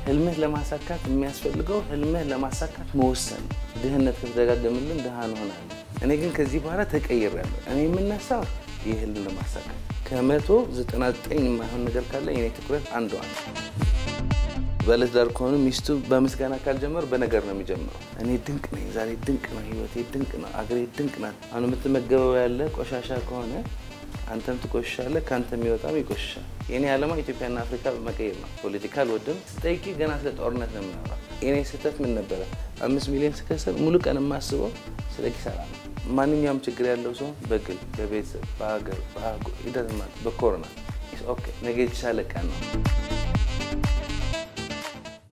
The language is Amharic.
ህልምህ ለማሳካት የሚያስፈልገው ህልምህ ለማሳካት መወሰን። ድህነት ከተደጋገምልን ድሃ እንሆናለን። እኔ ግን ከዚህ በኋላ ተቀይሬያለሁ። እኔ የምነሳው ይህ ህልም ለማሳካት ከመቶ ዘጠና ዘጠኝ የማይሆን ነገር ካለ የኔ ትኩረት አንዷ ነው። ባለትዳር ከሆኑ ሚስቱ በምስጋና ካልጀመር በነገር ነው የሚጀምረው። እኔ ድንቅ ነኝ፣ ዛሬ ድንቅ ነው፣ ህይወቴ ድንቅ ነው፣ አገሬ ድንቅ ናት። አሁን የምትመገበው ያለ ቆሻሻ ከሆነ አንተም ትቆሽሻለህ፣ ከአንተ የሚወጣም ይቆሽሻል። የኔ ዓላማ ኢትዮጵያና አፍሪካ መቀየር ነው። ፖለቲካ አልወድም። ስጠይቂ ገና ስለ ጦርነት ነው የምናወራው። የኔ ስህተት ምን ነበረ? አምስት ሚሊዮን ስከስር ሙሉ ቀን የማስበው ስለ ኪሳራ ነው። ማንኛውም ችግር ያለው ሰው በግል በቤተሰብ በሀገር በአህጉር ይደትማል። በኮሮና ኦኬ ነገ የተሻለ ቀን ነው።